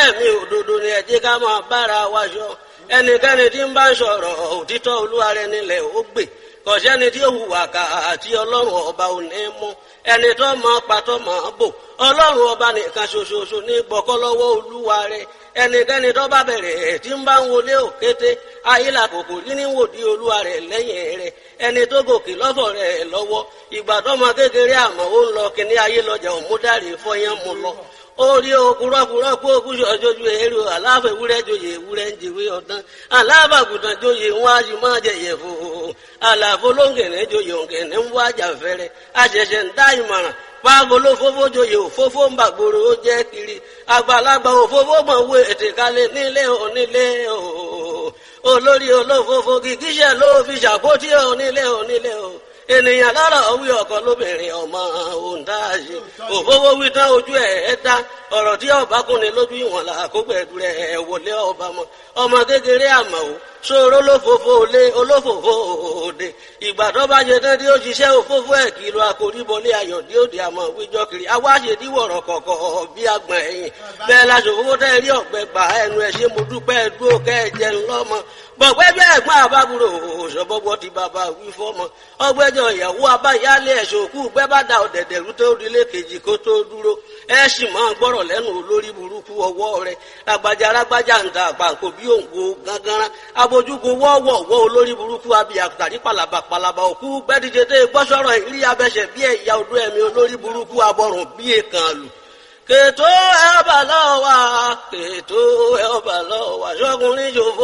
ẹ̀mí òdodo ni ẹ jẹ́ ká máa bára wa yọ ẹnikẹ́ni tí ń bá ń sọ̀rọ̀ òtítọ́ olúwa rẹ̀ nílẹ̀ ó gbè kọ̀sẹ́ni tí ó hùwà ká àti ọlọ́run ọba ò ní mú ẹni tó mọ patọ́ mọ́ bò ọlọ́run ọba nìkan ṣoṣoṣo ní gbọ́kọ́ lọ́wọ́ olúwa rẹ̀ ẹnikẹ́ni tó bá bẹ̀rẹ̀ tí ń bá ń wọlé òkété ayílà kòkò rí ní wòdí olúwa rẹ̀ lẹ́yìn rẹ̀ ẹni tó gòkè lọ́fọ̀ rẹ̀ lọ́wọ́ ìgbà tó mọ kékeré àmọ́ ó ń lọ kíní ayé lọ́jà òmúdàrí fọyán mu lọ orí okùrọ́kùrọ́ kó okùsọ̀ jojú èrò aláfẹ́ ewúrẹ́ joyè ewúrẹ́ ń jèwé ọ̀dán alábàgùtàn joyè wọn a sì máa jẹyẹ fò àlàfo lóńgẹ̀nẹ́ joyè òǹgẹ̀nẹ́ ń wájà fẹ́rẹ́ àṣẹ̀ṣẹ̀ ń dá ìmọ̀ràn paago ló fófó joyè òfófó ń bàgbòrò ó jẹ́ kiri àgbàlagbà òfófó mọ̀ wé ètè kalẹ̀ nílé onílé o olórí olófófó kìkíṣẹ́ ló fi ṣàpótí onílé onílé o ènìyàn lọ́rọ̀ wí ọkọ lóbìnrin ọmọ òǹdáàṣe òfófó wí tán ojú ẹ̀ ẹ́ dá ọ̀rọ̀ tí ọba kúnni lójú ìwọ̀n là kó pẹ̀lú rẹ̀ wọlé ọba mọ́ ọmọ kékeré àmọ́ o ṣòro olófòfò lé olófòfò òde ìgbà tó bá jẹ tán tí ó ṣiṣẹ́ òfófó ẹ̀ kìlọ̀ àkóríbọlé ayọ̀ dí òde àmọ́ wíjọ́ kiri awáṣe díwọ̀rọ̀ kọ̀kọ̀ bí agbọ̀n ẹ̀yìn bẹ́ẹ̀ la ṣòfófó tẹ́ rí ọ̀gbẹ́ gbà ẹnu ẹ̀ ṣe mo dúpẹ́ dúró kẹ́ ẹ jẹun lọ́mọ bọ̀pẹ́ bí ẹ̀gbọ́n àbábúrò ṣọ̀bọ̀bọ̀ ti bàbá wí fọ́mọ ọgbẹ́jọ ìyàwó abáyálé ẹ̀ṣọ́ òkú gbẹ́ bá da ọ̀dẹ̀dẹ̀ rú tó rílé kejì kó tó dúró ẹ sì máa gbọ́rọ̀ lẹ́nu olórí burúkú ọwọ́ rẹ̀ lágbájá lágbájá ń ta àpàǹkò bí òǹgbò gángan abojúgun wọ́ọ̀wọ̀ wọ́ olórí burúkú abiyàtàrí palaba palaba òkú gbẹ́díje tẹ́ gbọ́sọ̀rọ̀ ìrí abẹ́sẹ̀ bí ẹ̀yà odó ẹ̀mí olórí burúkú abọ́rùn bí èèkàn lù kètò ẹ̀ ọ̀bà lọ́wọ́ kètò ẹ̀ ọ̀bà lọ́wọ́ ṣọ́kùnrin ṣòfò.